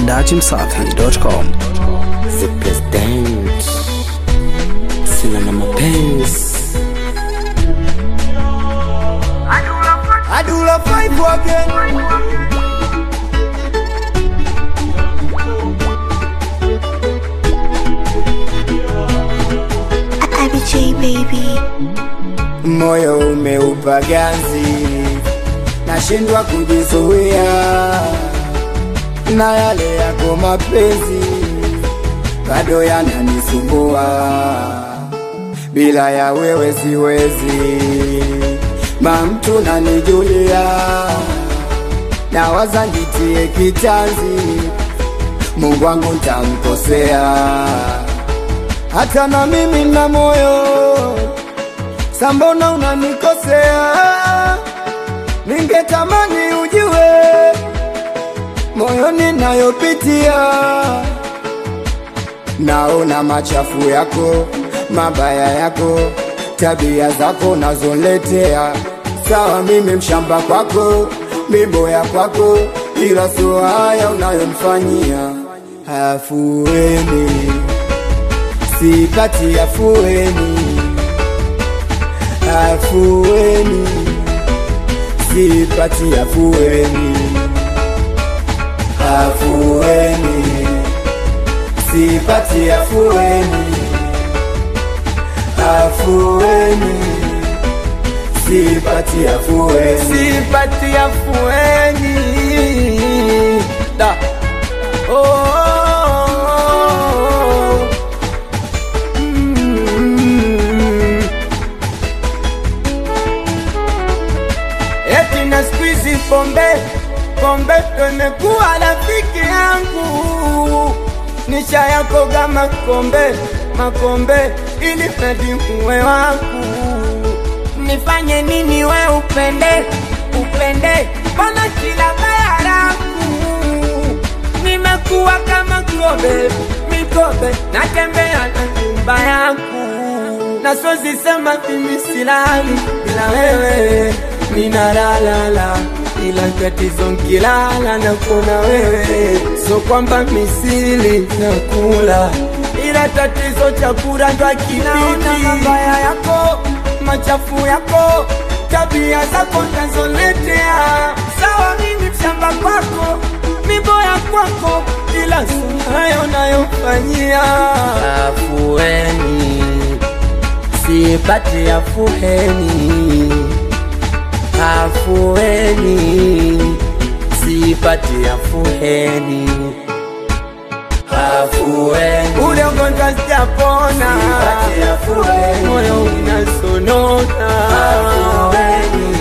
dachimsafi.com. The president sina na mapenzi Adula five again. IBJ baby. Moyo umeupa ganzi, nashindwa kujizuia na yale yako mapenzi bado yananisumbua, bila ya wewe siwezi, mamtu nanijulia, nawaza nitie kitanzi, Mungu wangu ntamkosea, hata na mimi na moyo sambona unanikosea, ningetamani ujue moyoni nayopitia, naona machafu yako, mabaya yako, tabia zako nazoletea. Sawa, mimi mshamba kwako, miboya kwako, ila sio haya unayonifanyia. Afueni, sipati afueni, afueni, sipati afueni afueni, sipati afueni, afueni, sipati afueni, sipati afueni. Da. Oh, mm. Eti na squeeze pombe pombe ndo imekuwa rafiki yangu, nisha yako kama kombe makombe, ili mradi uwe wangu. Nifanye nini we upende upende, mbona kila baya langu nimekuwa kama kobe mikobe, natembea na nyumba yangu na siwezi sema mimi silali bila wewe, ninalalala ila tatizo nkilala na kuona wewe, so kwamba misili na kula, ila tatizo chakula ndo akipiti. mabaya yako, machafu yako, tabia zako ndazoletea. Sawa, mimi mshamba kwako, miboya kwako, ila sio hayo nayofanyia. afueni sipati afueni afueni sipati afueni afueni ule ugonjwa sijapona, Sipati afueni. moyo unasonona, Afueni.